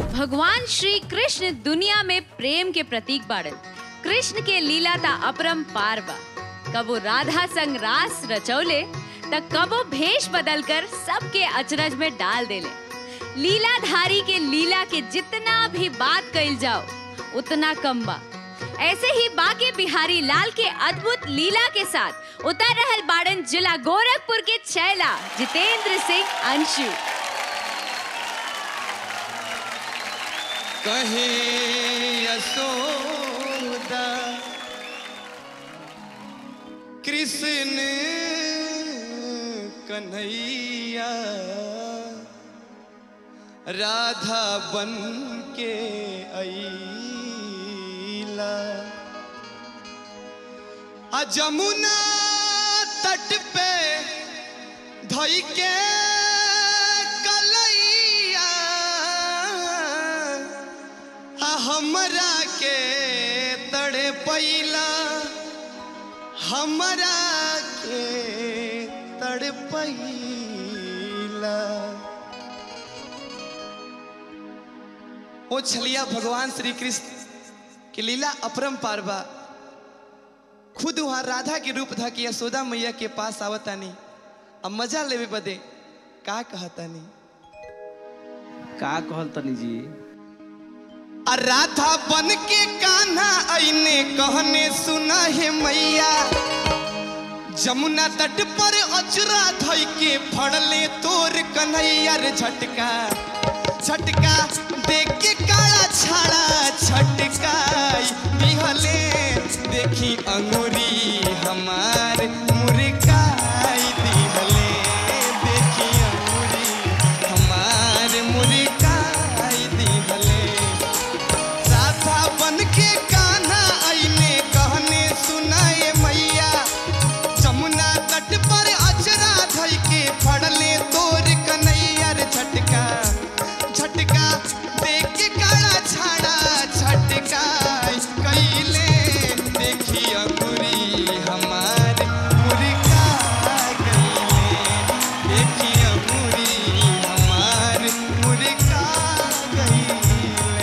भगवान श्री कृष्ण दुनिया में प्रेम के प्रतीक बाड़न कृष्ण के लीला ता अपरम पार बा कबो राधा संग रास रचौले त कबो भेष बदलकर सबके अचरज में डाल देले लीलाधारी के लीला के जितना भी बात कइल जाओ उतना कम बा ऐसे ही बाके बिहारी लाल के अद्भुत लीला के साथ उतर रहल बाड़न जिला गोरखपुर के छैला जितेंद्र सिंह अंशु कहे यशोदा कृष्ण कन्हैया राधा बन के अईला आ जमुना तट पे धई के कलैया आ हमरा के तड़े पैला हमरा के तड़े पैला ओ छलिया भगवान श्री कृष्ण की लीला अपरम पारवा खुद वहां राधा के रूप था कि यशोदा मैया के पास आवतानी अब मजा लेवे बदे का कहतानी का कहल तनी जी आ राधा बन के कान्हा आईने कहने सुना है मैया जमुना तट पर अचरा धई के फड़ले तोर कन्हैया रे झटका झटका देख के काला छाड़ा छटका दिहले देखी अंगुरी हमार मुर्गाई दिहले देखी अंगुरी हमार मुर्गाई दिहले राधा बन के कान्हा आईने कहने सुनाए मैया जमुना तट पर अचरा धई के फड़ले तोर कन्हैया रे झटका झटका देख के काला छाड़ा झटका कैले देखी अंगुरी हमार मुर्गा गईले देखी अंगुरी हमार मुर्गा गईले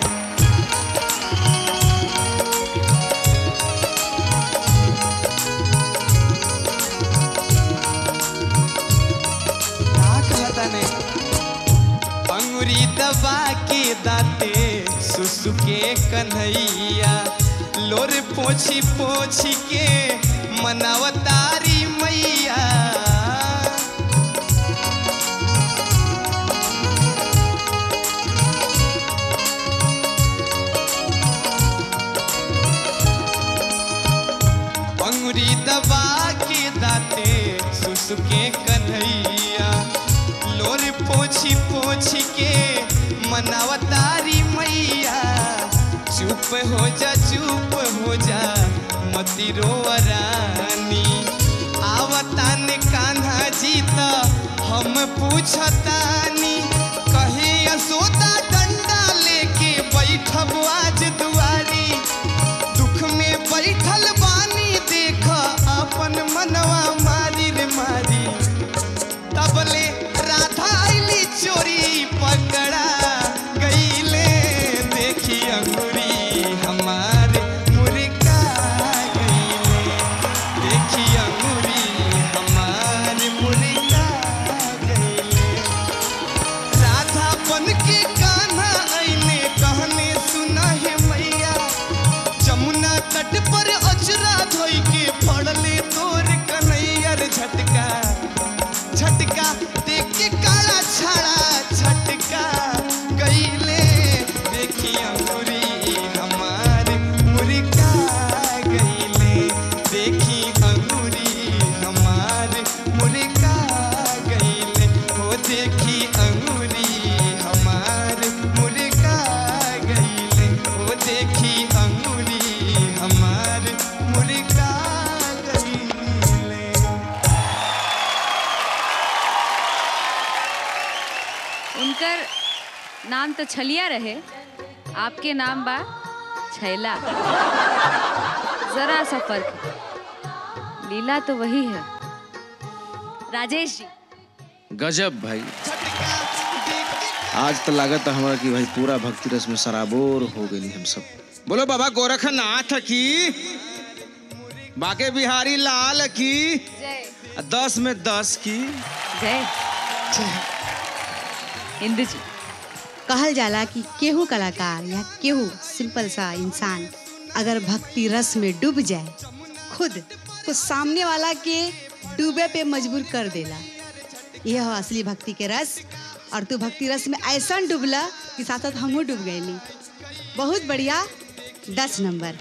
का कहता ने अंगुरी दबा के दाते सुसुके कन्हैया लोर पोछी पोछी के मनावतारी मैया अंगुरी दबा के दाते सुसुके कन्हैया लोर पोछी पोछी के मनावतारी मैया चुप हो जा चुप हो जा मती रोवरानी आवतान कान्हा जी त हम पूछतानी कहे यशोदा डंडा लेके बैठब आज दुआरी दुख में बैठल बानी देख अपन मनवा मारी रे मारी तबले राधा आईली चोरी पकड़ा गईले देखी अंगुरी हमार मुर्गा गईले देखी अंगुरी हमार मुर्गा गईले राधा बन के कान्हा आईने कहने सुना है मैया जमुना तट पर अचरा धोई के पड़ले तोर कन्हैया रे झटका झटका देख के काला छाड़ा झटका गईले देखी अंगुरी हमार मुर्गा गईले देखी अंगुरी हमार मुर्गा गईले हो देखी अंगुरी हमार मुर्गा गईले हो देखी अंगुरी हमार मुर्गा गईले उनकर नाम तो छलिया रहे आपके नाम बा छैला जरा सा फर्क है। लीला तो वही है राजेश जी गजब भाई आज तो लागत है हमारा कि भाई पूरा भक्ति रस में सराबोर हो गई हम सब बोलो बाबा गोरखनाथ की बाके बिहारी लाल की जय दस में दस की जय इंदु जी कहल जाला कि केहू कलाकार या केहू सिंपल सा इंसान अगर भक्ति रस में डूब जाए खुद तो सामने वाला के डूबे पे मजबूर कर देला यह हो असली भक्ति के रस और तू भक्ति रस में ऐसा डूबला कि साथ साथ हमहू डूब गए बहुत बढ़िया दस नंबर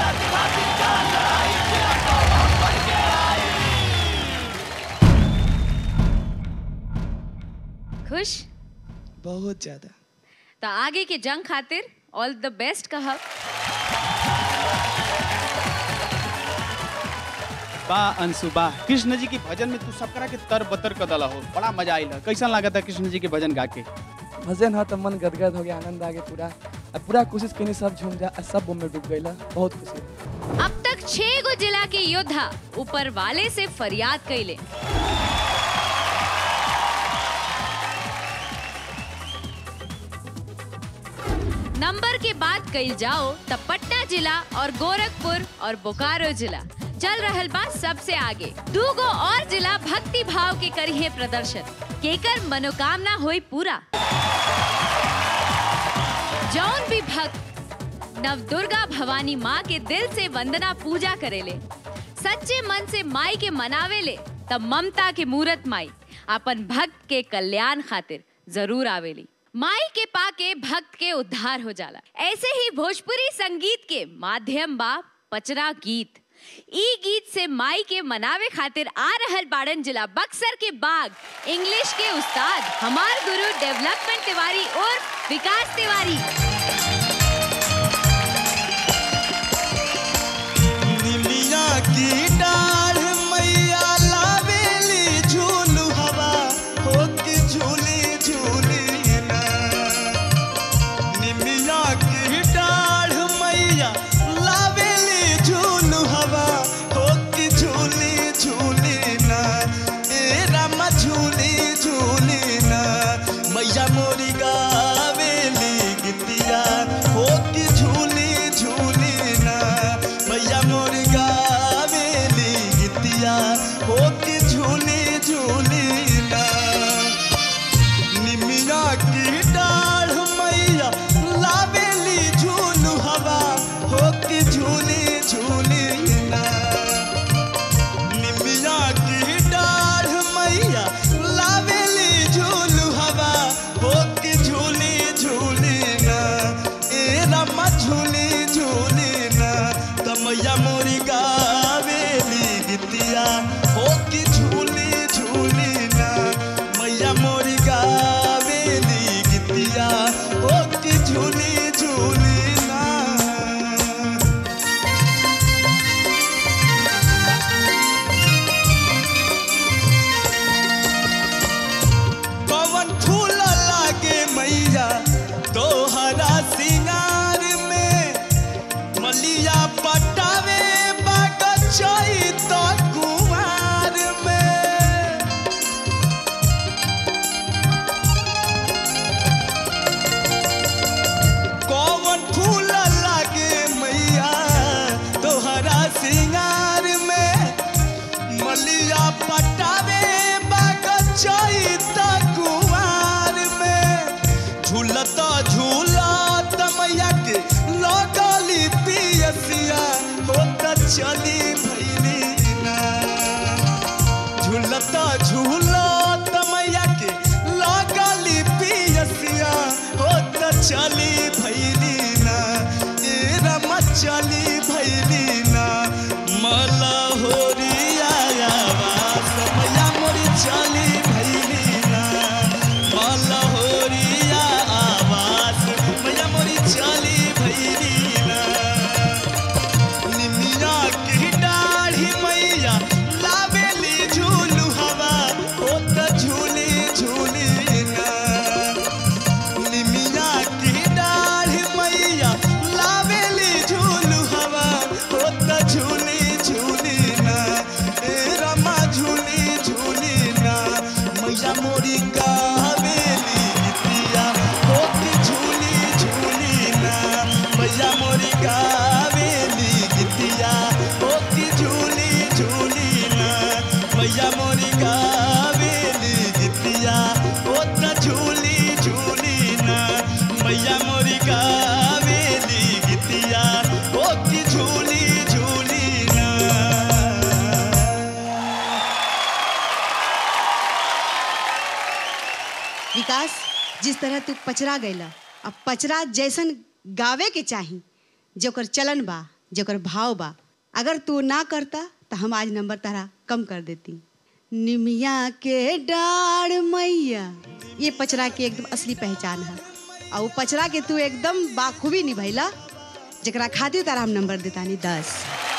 खुश बहुत ज्यादा तो आगे के जंग खातिर ऑल द बेस्ट कहब बा अंशु बा कृष्ण जी के भजन में तू सबकरा के तर बतर कदला हो बड़ा मजा आइल कैसा लागत है कृष्ण जी के भजन गा के भजन हा तो मन गदगद हो गया आनंद आ गया पूरा अब पूरा कोशिश कहीं सब झूम जा आ सब में डूब गई बहुत खुशी अब तक छह गो जिला के योद्धा ऊपर वाले से फरियाद कैले नंबर के बात कइल जाओ तब पटना जिला और गोरखपुर और बोकारो जिला चल रहल बा सबसे आगे दू गो और जिला भक्ति भाव के करिए प्रदर्शन केकर मनोकामना होई पूरा जौन भी भक्त नव दुर्गा भवानी माँ के दिल से वंदना पूजा करेले सच्चे मन से माई के मनावेले तब ममता के मूरत माई अपन भक्त के कल्याण खातिर जरूर आवेली माई के पाके भक्त के उद्धार हो जाला ऐसे ही भोजपुरी संगीत के माध्यम बा पचरा गीत ई गीत से माई के मनावे खातिर आ रहल बाड़न जिला बक्सर के बाग इंग्लिश के उस्ताद हमार गुरु डेवलपमेंट तिवारी और विकास तिवारी निमिया की डाढ़ मैया लावेली झूलू हवा हो के झूली झूली ना निमिया की डाढ़ मैया लावेली झूलू हवा हो के झूली झूली ना ए रामा झूली झूली ना मैया मोरी गावेली गीतिया हो के झूली झूली ना मैया मोर गावेली गीतिया हो के झूली झूली ना निमिया की डाढ़ मैया लावेली झूलू हवा हो के झूली झूली ना निमिया की डाढ़ मैया लावेली झूलू हवा हो के झूली झूली ना ए रमा झूली झूली ना तमैया मोरी गावेली गीतिया हो के झूली झूली ना मैया मोरी गावेली गीतिया हो के झूली झूली ना पवन फूल लागे मैया तोहरा सिंगार में मलिया पटावे बगचई तो कुमार में कौन फूल लागे मैया तोहरा सिंगार में मलिया पटावे बगचई त कुमार में झूलता झूलत मैया के लगली पियसिया होत चली भैली ना झूलता झूलत मैया के लगली पियसिया होत चली भैली ना ए रमा चली भैली ना मलहोरिया आवाज मैया मोरी चली भैली ना मलहोरिया आवाज मैया मोरी चली भैली ना निमिया की डाढ़ी मैया लावेली झूलू हवा ओ त झूली झूली ना निमिया की डाढ़ गावेली गीतिया ओ की झूली झूली ना विकास जिस तरह तू पचरा गैला अब पचरा जैसन गावे के चाही जोकर चलन बा जोकर भाव बा अगर तू ना करता तो हम आज नंबर तारा कम कर देती निमिया के डाढ़ मैया ये पचरा के एकदम असली पहचान है और वो पचरा के तू एकदम बाखूबी निभैला जरा खातिर तारा हम नंबर देतानी दस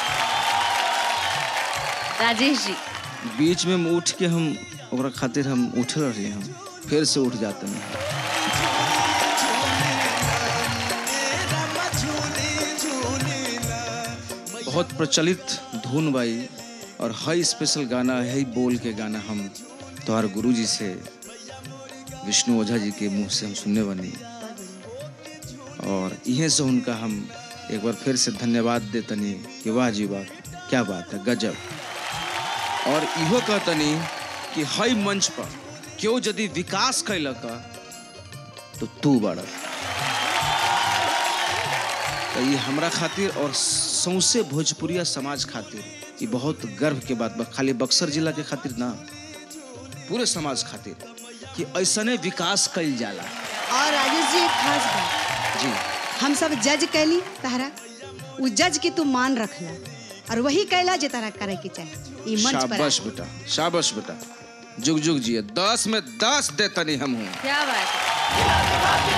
राजेश जी बीच में उठ के हम ओकरा खातिर हम उठल रही हम फिर से उठ जाते हैं बहुत प्रचलित धुन बाई और हई स्पेशल गाना है बोल के गाना हम तोहर गुरु जी से विष्णु ओझा जी के मुंह से हम सुनने बनी और इहे से उनका हम एक बार फिर से धन्यवाद देतनी कि वाह जी वाह क्या बात है गजब और इहो कहतनी कि हई मंच पर क्यों यदि विकास कैलक तो तू बड़ तो ये हमरा खातिर और सौसे भोजपुरिया समाज खातिर ये बहुत गर्व के बात बा खाली बक्सर जिला के खातिर ना पूरे समाज खातिर कि ऐसने विकास कल जाला और राजेश जी एक खास बात जी हम सब जज कैली तहरा उ जज के तू मान रखला और वही कैला जे तारा करे के चाही ई मंच पर शाबाश आके। बेटा शाबाश बेटा जुग जुग जिए दस में दस देतनी हम हूँ क्या बात है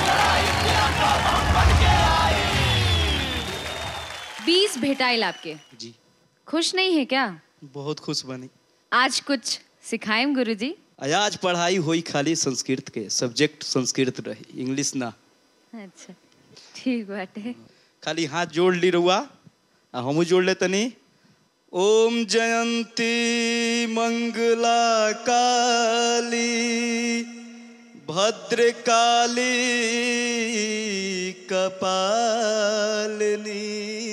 बीस भेटाइल आपके जी खुश नहीं है क्या बहुत खुश बनी आज कुछ सिखाएं गुरुजी आज पढ़ाई हुई खाली संस्कृत के सब्जेक्ट संस्कृत रही इंग्लिश ना अच्छा ठीक बाटे खाली हाथ जोड़ ली रुआ आ हमू जोड़ ले तनी ओम जयंती मंगला काली भद्रकाली कपालिनी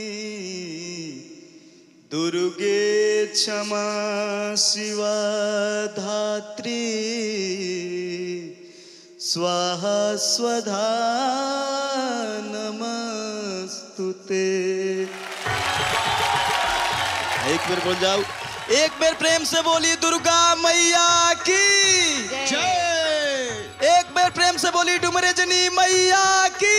दुर्गे क्षमा शिवा धात्री स्वाहा स्वधा नमस्तुते एक बार बोल जाओ एक बार प्रेम से बोली दुर्गा मैया की जय एक बार प्रेम से बोली डुमरे जनी मैया की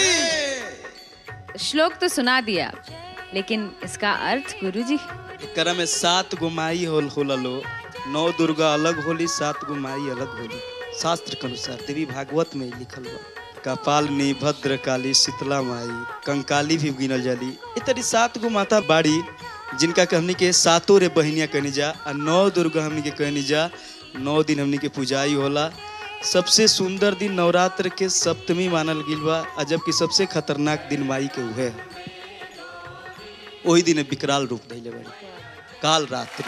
श्लोक तो सुना दिया आप, लेकिन इसका अर्थ गुरुजी एकरा में सात गो माई होल होला लो नौ दुर्गा अलग होली सात गो माई अलग होली शास्त्र के अनुसार देवी भागवत में ही लिखल बा कपालनी भद्र काली शीतला माई कंकाली भी गिनल जाली ये तरी सात गो माता बाड़ी जिनका के हमनी के सातों रे बहनिया कहनी जा आ नौ दुर्गा हमनी के कहनी जा नौ दिन हमनी के पूजाई होला सबसे सुंदर दिन नवरात्र के सप्तमी मानल गिल बा आ जबकि सबसे खतरनाक दिन माई के उहे है वही दिन विकराल रूप धैले बड़ी काल रात्रि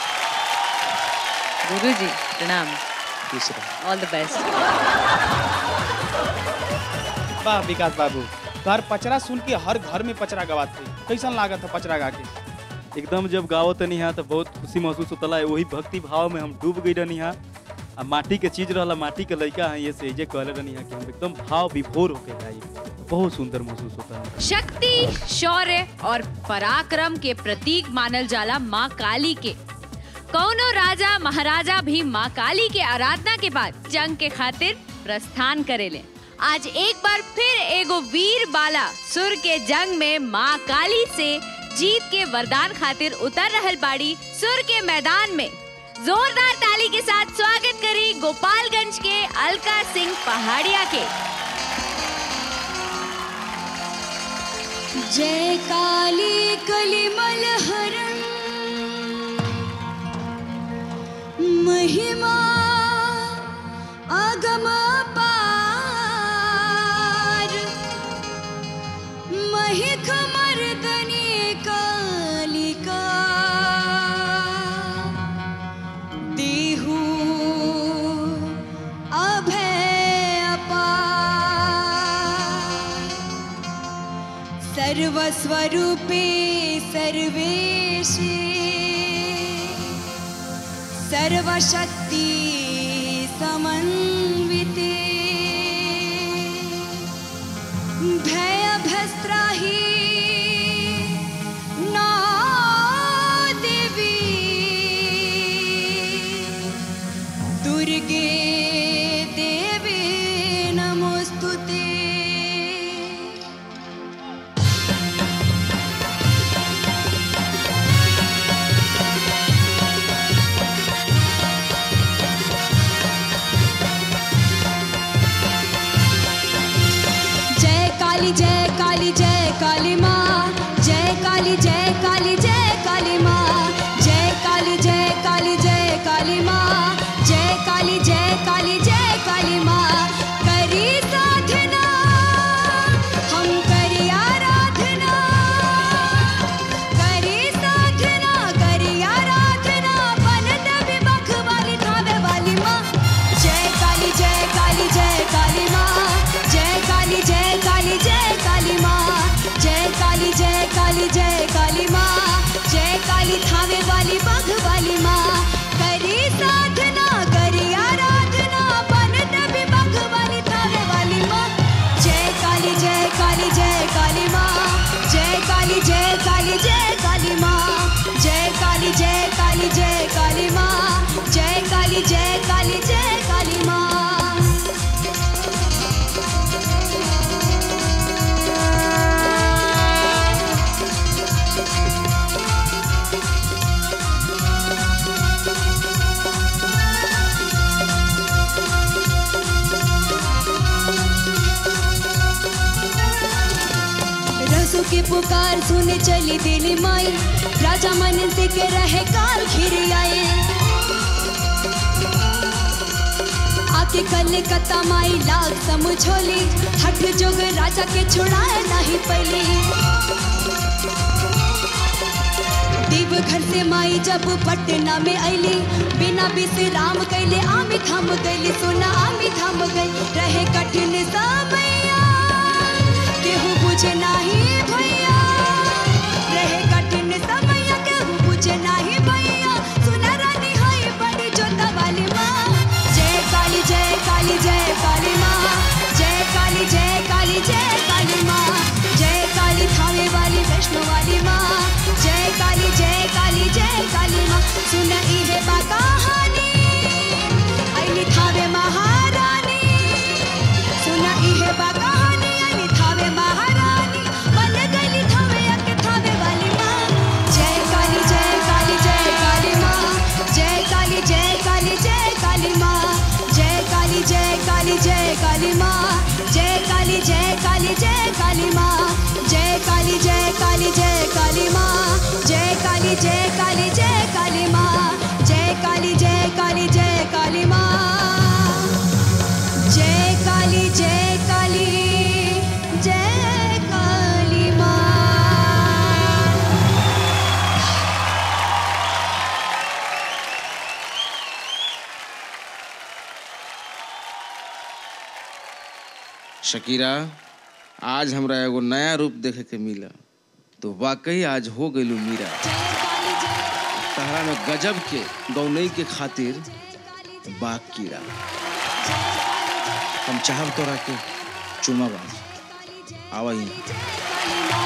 गुरुजी प्रणाम दूसरा ऑल द बेस्ट वाह विकास बाबू घर पचरा सुन के हर घर में पचरा गवात थे कैसन लागत है पचरा गा के एकदम जब गावत तनी यहाँ तो बहुत खुशी महसूस होता है वही भक्ति भाव में हम डूब गई रहनी यहाँ आ माटी के चीज रहला माटी के लड़का है ये से जे कहले रहनी यहाँ कि हम एकदम भाव विभोर होके गाई बहुत सुंदर महसूस होता है शक्ति शौर्य और पराक्रम के प्रतीक मानल जाला माँ काली के कौनो राजा महाराजा भी माँ काली के आराधना के बाद जंग के खातिर प्रस्थान करेले आज एक बार फिर एगो वीर बाला सुर के जंग में माँ काली से जीत के वरदान खातिर उतर रहल बाड़ी सुर के मैदान में जोरदार ताली के साथ स्वागत करी गोपालगंज के अलका सिंह पहाड़िया के जय काली कलिमल हरण महिमा अगम पार महिख मर्दनी कालिका देहु अभय अपार सर्वस्वरूपे सर्वेशे सर्वशक्ति समन्विते भय भस्त्राही ना देवी दुर्गे देवी नमोस्तुते जय काली जय काली जय काली माँ जय काली जय काली जय काली माँ जय काली जय काली जय काली माँ जय काली जय काली जय काली माँ करी साधना हम करी आराधना करी साधना करी आराधना बनत विमुख वाली थावे वाली माँ जय काली जय काली जय काली माँ जय काली जय काली जय काली माँ जय काली जय काली जय काली माँ जय काली थावे वाली बाघ वाली माँ करी साधना करी आराधना बनत विमुख वाली थावे वाली माँ जय काली जय काली जय काली माँ जय काली जय काली जय काली माँ जय काली जय काली जय काली माँ जय काली जय काली जय काली माँ रसों की पुकार सुने चली दिली माई राजा मन से के रहे काल घिर आए आके कलकत्ता माई लाग समझोली हट जोग राजा के छुड़ाए नहीं पली दीव घर से माई जब पटना में अली बिना विश्राम कैले आमी थम गई सुना आमी थम गई रहे कठिन समैया केहू बुझे नाही भैया रहे कठिन समैया केहू बुझे नाही भैया सुना रानी हाय बड़ी जोता वाली माँ जय काली जय काली जय काली माँ जय काली जय काली जय काली माँ जय काली थावे वाली वैष्णो वाली माँ जय काली जय काली जय काली माँ सुन इहे बा कहानी अइली थावे महारानी सुन इहे बा कहानी अइली थावे महारानी बन गइली थावे अके थावे वाली माँ जय काली जय काली जय काली माँ जय काली जय काली जय काली माँ जय काली जय काली जय काली माँ जय काली जय काली जय काली माँ जय काली जय काली जय काली माँ जय काली जय काली जय काली माँ जय काली जय काली जय काली माँ जय काली जय काली जय काली माँ शकीरा आज हमरा एगो नया रूप देखे के मिला तो वाकई आज हो गइलू मीरा तहरा में गजब के गौनई के खातिर बाग कीड़ा हम चाहब तोरा के चुमा बाज आवा यहाँ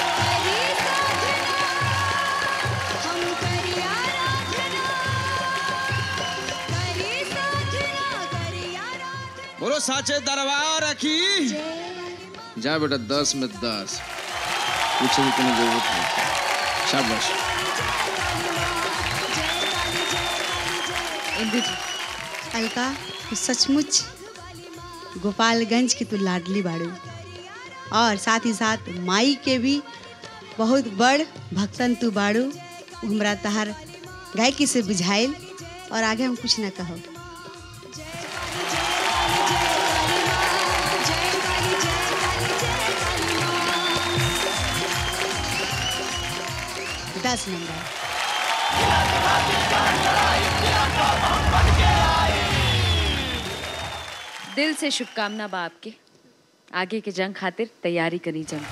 बोलो साचे दरबार रखी जा बेटा दस में दस पूछे की कोनो जरूरत नहीं शाबाश इंदु जी अलका तू सचमुच गोपालगंज की तू लाडली बाड़ू और साथ ही साथ माई के भी बहुत बड़ भक्तन तू बाड़ू उ हमरा तहार गायकी से बुझाइल और आगे हम कुछ ना कहो दस नंबर दिल से शुभकामना बा आपके आगे के जंग खातिर तैयारी करी जंग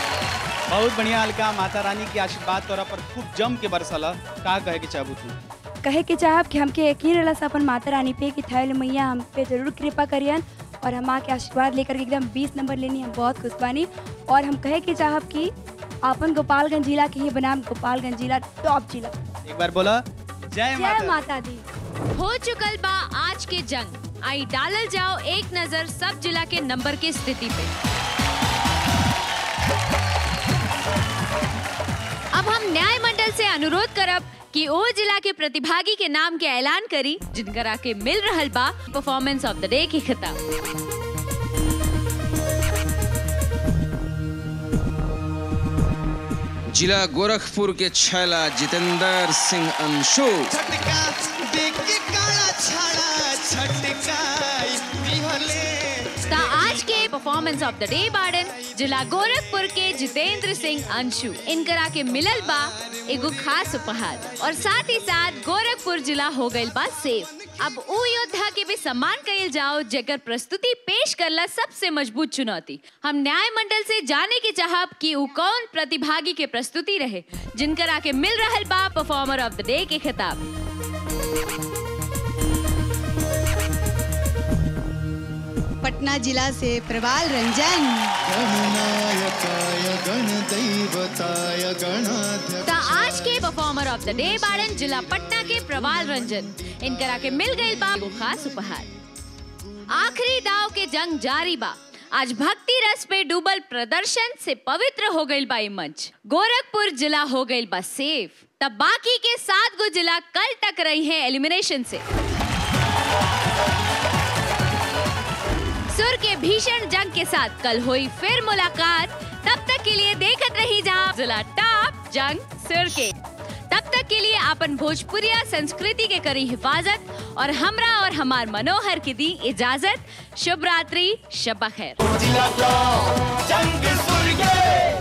बहुत बढ़िया अलका माता रानी के आशीर्वाद तोरा पर खूब जम के बरसल का कहे के चाहबू तू कहे के चाहब कि हमके यकीन रहला से अपन माता रानी पे कि थैल मैया हम पे जरूर कृपा करियन और हम आके आशीर्वाद लेकर के एकदम 20 नंबर लेनी हम बहुत खुश बानी और हम कहे के चाहब कि अपन गोपालगंज जिला के ही बनाम गोपालगंज जिला टॉप जिला एक बार बोला जय जय माता माता दी हो चुकल बा आज के जंग आई डालल जाओ एक नजर सब जिला के नंबर के स्थिति पे अब हम न्याय मंडल से अनुरोध करब कि ओ जिला के प्रतिभागी के नाम के ऐलान करी जिनकरा के मिल रहल बा परफॉर्मेंस ऑफ द डे के खिताब जिला गोरखपुर के छैला जितेंद्र सिंह अंशु झटका देख के काला छाड़ा छटकाई दिहले ता आज के परफॉर्मेंस ऑफ द डे बाड़न जिला गोरखपुर के जितेंद्र सिंह अंशु इनकरा के मिलल बा एगो खास उपहार और साथ ही साथ गोरखपुर जिला हो गइल बा सेफ अब उ योद्धा के भी सम्मान कइल जाओ जेकर प्रस्तुति पेश करला सबसे मजबूत चुनौती हम न्याय मंडल से जाने के चाहब कि उ कौन प्रतिभागी के प्रस्तुति रहे जिनकरा के मिल रहल बा परफॉर्मर ऑफ द डे के खिताब पटना जिला से प्रवाल रंजन गणनायकाय गणदैवताय गणाध्यक्ष ता आज के परफॉर्मर ऑफ द डे बाड़न जिला पटना के प्रवाल रंजन इनकरा के मिल गई बा वो खास उपहार आखिरी दाव के जंग जारी बा आज भक्ति रस पे डूबल प्रदर्शन से पवित्र हो गई बा ये मंच गोरखपुर जिला हो गई बा सेफ तब बाकी के सात गो जिला कल तक रही हैं एलिमिनेशन से सुर के भीषण जंग के साथ कल हुई फिर मुलाकात तब तक के लिए देखत रही जहाँ जिला टॉप जंग सुर के तब तक के लिए अपन भोजपुरिया संस्कृति के करी हिफाजत और हमरा और हमार मनोहर की दी इजाजत शुभ रात्रि शब खैर जंग सुर के